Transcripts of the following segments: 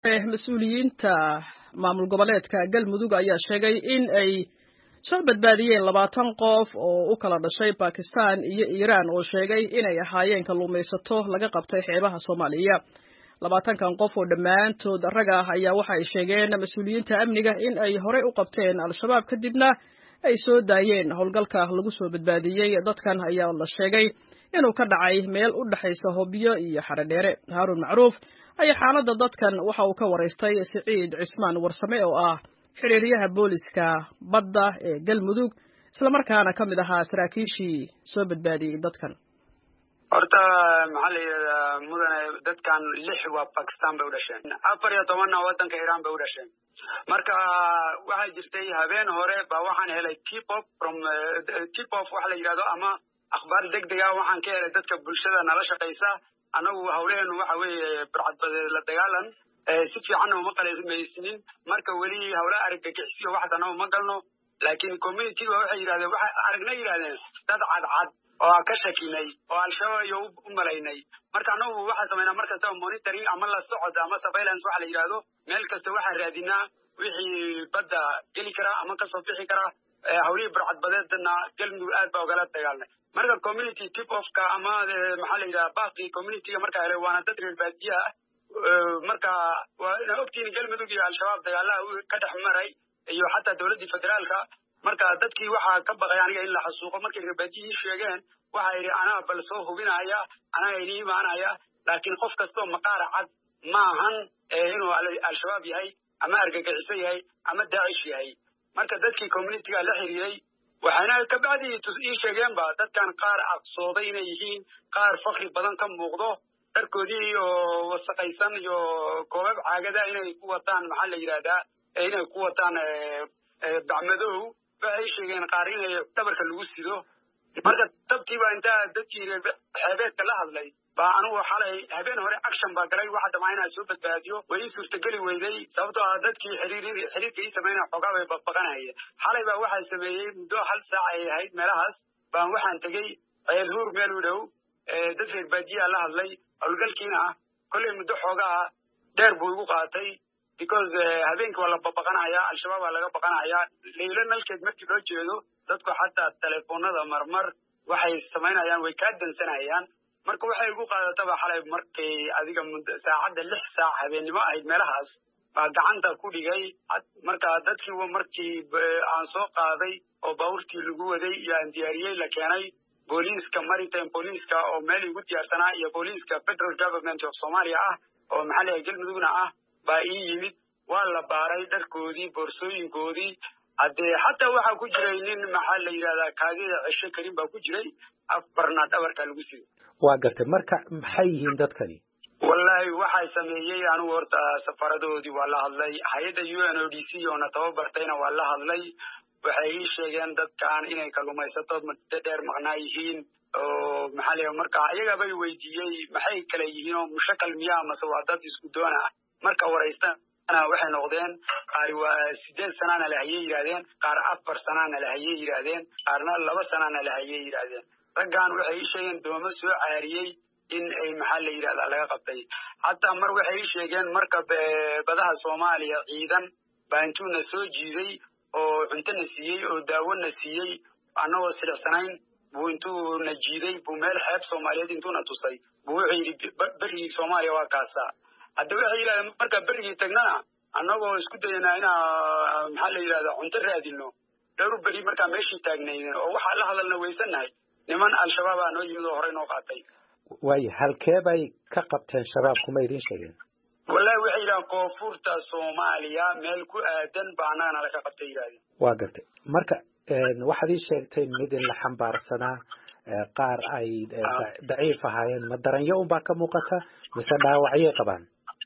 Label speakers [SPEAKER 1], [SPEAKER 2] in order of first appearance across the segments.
[SPEAKER 1] mas-uuliyiinta maamul goboleedka galmudug ayaa sheegay in ay soo badbaadiyeen labaatan qof oo u kala dhashay bakistan iyo iiraan oo sheegay inay ahaayeen kalluumaysato laga qabtay xeebaha soomaaliya labaatankan qof oo dhammaantood rag ah ayaa waxa ay sheegeen mas-uuliyiinta amniga in ay horey u qabteen al-shabaab kadibna ay soo daayeen howlgalka lagu soo badbaadiyey dadkan ayaa la sheegay inuu ka dhacay meel u dhexaysa hobyo iyo xaredheere haaruun macruuf ayaa xaaladda dadkan waxa uu ka waraystay siciid cismaan warsame oo ah xiriiryaha booliska badda ee galmudug islamarkaana ka mid ahaa saraakiishii soo badbaadiyey dadkan
[SPEAKER 2] horta maxaa la yidhahdaa mudane dadkan lix waa bakistan bay u dhasheen afar iyo tobanna waddanka iiraan bay u dhasheen marka waxaa jirtay habeen hore baa waxaan helay tip off from tip off waxa la yidhahdo ama akhbaar deg deg ah waxaan ka helay dadka bulshada nala shaqaysa annagu hawleenu waxa weeye barcadbadeed la dagaalan si fiicanna uma qalamaysnin marka weli hawlaha argagixisiyo waxaas annagu ma galno laakiin communityga waxay yidhahdeen waxa aragna yidhahdeen dad cadcad oo ka shakinay oo al-shabaab iyo u malaynay marka annagu waxaa samaynaa mar kastaba monitoring ama la socod ama surveillance waxa la yidhahdo meel kasta waxaan raadinaa wixii badda geli kara ama kasoo bixi kara hawlihii barcadbadeedna galmudug aad baa ogala dagaalnay marka community tip offka ama maxaa la yidhaha baaqii communityga markaa helay waana dad reer baadiya ah marka waa ina ogtihiin galmudug iyo al-shabaab dagaalaha ka dhex maray iyo xataa dowladdii federaalka marka dadkii waxaa ka baqay aniga in la xasuuqo markay reer baadiyihii sheegeen waxa yidhi anaa bal soo hubinaya anaa ini imaanaya laakiin qof kastoo maqaara cad ma ahan inuu al-shabaab yahay ama argagixiso yahay ama daacish yahay marka dadkii communityga la xiriiray waxayna kabacdi ii sheegeenba dadkan qaar aqsooday inay yihiin qaar fakri badan ka muuqdo dharkoodii oo wasaqaysan iyo koobab caagada inay ku wataan maxaa la yidhahdaa inay ku wataan bacmadow waxay sheegeen qaar inay dhabarka lagu sido marka dabtiiba intaa dadkii xeebeedka la hadlay baa anugu xalay habeen hore action baa galay waxa damaa inaa soo badbaadiyo way ii suurtageli weyday sababtoo ah dadkii xiriirka ii samaynaya xoogaa bay baqbaqanayeen xalay baa waxaa sameeyey muddo hal saac ay ahayd meelahaas baan waxaan tegey ceel huur meel u dhow dad reer baadiyaa la hadlay howlgalkiina ah kollay muddo xoogaa dheer buu igu qaatay because habeenkii waa la babaqanayaa al-shabaab waa laga baqanayaa leylo nalkeed markii loo jeedo dadku xataa telefoonada marmar waxay samaynayaan way kaa dansanayaan marka waxay igu qaadataba xalay markay adiga saacadda lix saac habeennimo ahayd meelahaas baa gacanta ku dhigay marka dadkii markii aan soo qaaday oo baabuurtii lagu waday iyo aan diyaariyey la keenay booliiska maritime booliiska oo meel igu diyaarsanaa iyo booliiska federal government of soomaaliya ah oo maxaa layahay galmudugna ah baa ii yimid waa la baaray dharkoodii boorsooyinkoodii haddee xataa waxaa ku jiray nin maxaa la yidhahdaa kaadida cesho karin baa ku jiray afarna dhabarka lagu siday
[SPEAKER 3] waa gartay marka maxay yihiin dadkani
[SPEAKER 2] wallaahi waxay sameeyey anigu horta safaradoodii waa la hadlay hay-adda u n o d c oona tababartayna waa la hadlay waxay ii sheegeen dadkan inay kalluumaysato muddo dheer maqnaa yihiin oo maxaa la marka iyagabay weydiiyey maxay kale yihiin oo mushakal miyaa mase waa dad isku doon ah marka waraystana waxay noqdeen qaar waa sideed sanaana lahayey yidhahdeen qaar afar sanaana lahayey yidhaahdeen qaarna laba sanaana lahayey yidhaahdeen raggan waxay ii sheegeen doomo soo caariyey in ay maxaa la yidhahdaa laga qabtay xataa mar waxay ii sheegeen marka badaha soomaaliya ciidan baa intuuna soo jiiday oo cuntona siiyey oo daawona siiyey annagoo silicsanayn buu intuuna jiiday buu meel xeeb soomaaliyeed intuuna tusay buu wuxuu yidhi berigii soomaaliya waa kaasaa hadda waxay yidhahdeen markaa berigii tagnana annagoo isku dayanaa inaa maxaa la yidhahdaa cunto raadino dhowr beri markaa meeshii taagnaydeen oo waxaa la hadalna weysannahay niman al-shabaab aa noo yimid oo horey noo qaatay
[SPEAKER 3] waayo halkee bay ka qabteen shabaabku ma idiin sheegeen
[SPEAKER 2] wallahi waxay yidhahdeen koonfurta soomaaliya meel ku aadan ba annagana laga qabtay yidhahdeen
[SPEAKER 3] waa gartay marka waxaad ii sheegtay mid in la xambaarsanaa qaar ay daciif ahaayeen ma daranyo unbaa ka muuqata mise dhaawacyay qabaan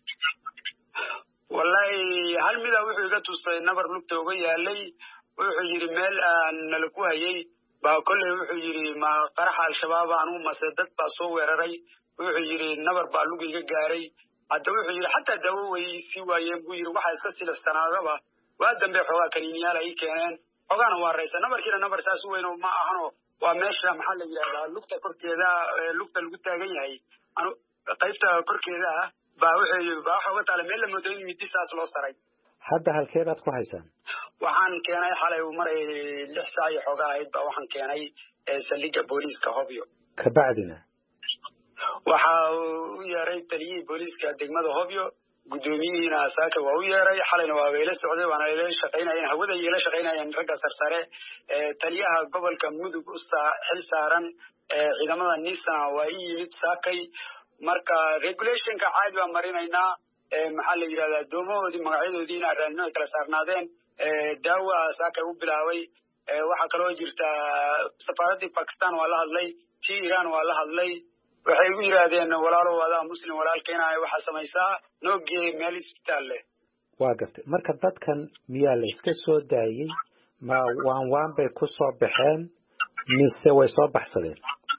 [SPEAKER 2] wallahi hal mida wuxuu iga tusay nabar lugta uga yaalay wuxuu yidhi meel aan nala ku hayay baa kolley wuxuu yidhi ma qaraxa al-shabaab anugu mase dad baa soo weeraray wuxuu yidhi nabar baa lug iga gaaray hadda wuxuu yidhi xataa daawo way sii waayeen buu yidhi waxaa iska silixsanaadaba waa dambe xoogaa kaniiniyaal ay keeneen xoogaana waa raysa nabarkiina nabar saas u weyn ma ahano waa meesha maxaa la yidhahdaa lugta korkeeda lugta lagu taagan yahay qaybta korkeeda ah baa wuxuu baa waxa uga taala meel la moodo in midi saas loo saray
[SPEAKER 3] hadda halkeebaad ku haysaan
[SPEAKER 2] waxaan keenay xalay maray lix saac iyo xooga ahayd baa waxaan keenay saldhigga booliiska hobyo
[SPEAKER 3] kabacdina
[SPEAKER 2] waxa uu u yeeray taliyihii booliiska degmada hobyo guddoomiyihiina saaka waa u yeeray xalayna waa ila socday waana ila shaqaynayeen hawada ila shaqaynayeen ragga sarsare taliyaha gobolka mudug u xil saaran ciidamada nisana waa i yimid saakay marka regulationka caadi baan marinaynaa maxaa la yidhahdaa doomahoodii magacyadoodiina raanino ay kala saarnaadeen daawa saakay u bilaabay waxaa kaloo jirta safaaraddii bakistan waa la hadlay tii iran waa la hadlay waxay igu yidhaahdeen walaalow adaa muslim walaalkeena waxaa samaysaa noogee meel isbitaal leh
[SPEAKER 3] waa gartay marka dadkan miyaa la iska soo daayey ma waan waan bay ku soo baxeen mise way soo baxsadeen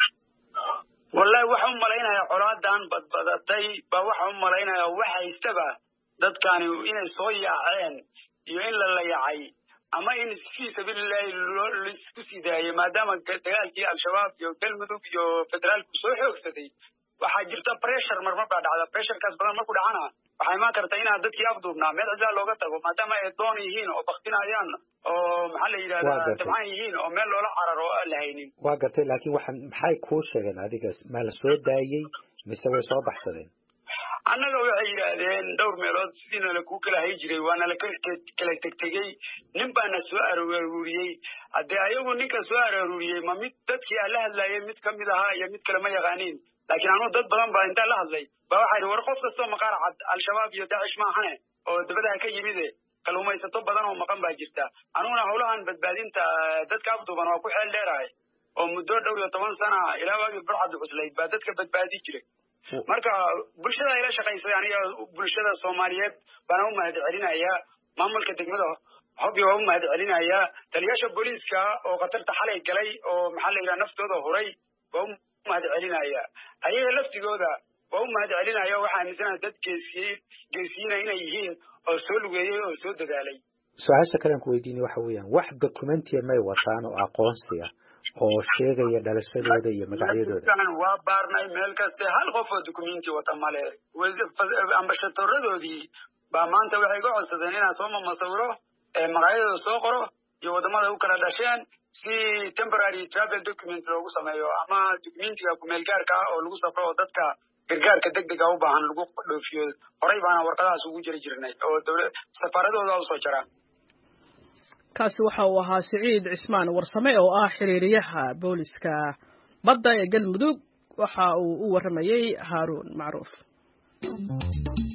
[SPEAKER 2] wallahi waxa u malaynaya colaadan badbadatay ba waxa u malaynaya wax haystaba dadkani inay soo yaaceen iyo in la layacay ama in fii sabiilillahi laisku sii daayey maadaama dagaalkii al-shabaab iyo galmudug iyo federaalku soo xoogsaday waxaa jirta pressure marmar baa dhacda pressurekaas badan marku dhacana waxaa imaan karta inaan dadkii afduubnaa meel cidlaa looga tago maadaama ay doon yihiin oo baktinayaan oo maxaa la yidhahdaa dabcaan yihiin oo meel loola cararo oo aan la haynin
[SPEAKER 3] waa gartay laakiin waxaan maxay kuu sheegeen adiga ma la soo daayey mise way soo baxsadeen
[SPEAKER 2] annaga waxay yidhaahdeen dhowr meelood sidiina lakuu kala hay jiray waana la kala tegtegey nin baana soo arooriyey haddee ayagu ninka soo arooriyey ma mid dadkii aan la hadlayay mid ka mid ahaa iyo mid kale ma yaqaaniin laakiin anuu dad badan baa intaan la hadlay ba waxaa yidhi war qof kastoo maqaar cad al-shabaab iyo daacish maahane oo dabadaha ka yimide kaluumaysato badan oo maqan baa jirta anuguna howlahan badbaadinta dadka afduuban waa ku xeel dheerahay oo muddo dhowr iyo toban sana ilaa waagii burcaddu cuslayd baa dadka badbaadi jiray marka bulshada ila shaqaysay aniga bulshada soomaaliyeed baana u mahad celinayaa maamulka degmada hobyo waa u mahad celinayaa taliyaasha booliiska oo khatarta xalay galay oo maxaa la yidhaha naftooda huray waa u mahad celinaya ayaga laftigooda waa u mahad celinaya waxaa aaminsanaha dad geesiye geesiyiina inay yihiin oo soo lugeeyey oo soo dadaalay
[SPEAKER 3] su-aasha kalean ku weydiinay waxa weeyaan wax documentiya may wataan oo aqoonsi ah oo sheegaya dhalashadooda iyo magacyadooda
[SPEAKER 2] waa baarnay meel kaste hal qof oo documenti wata male ambashatoradoodii baa maanta waxay ga codsadeen inaan soo mamasawiro magacyadooda soo qoro iyo waddamada u kala dhasheen si temporary travel document loogu sameeyo ama documentiga kumeel gaarka ah oo lagu safro oo dadka gargaarka deg dega u baahan lagu dhoofiyo horey baana warqadahaas ugu jiri jirnay oo dowla safaaradooda usoo jara
[SPEAKER 1] kaasi waxa uu ahaa siciid cismaan warsame oo ah xiriiriyaha booliska badda ee galmudug waxa uu u warramayey haaruun macruuf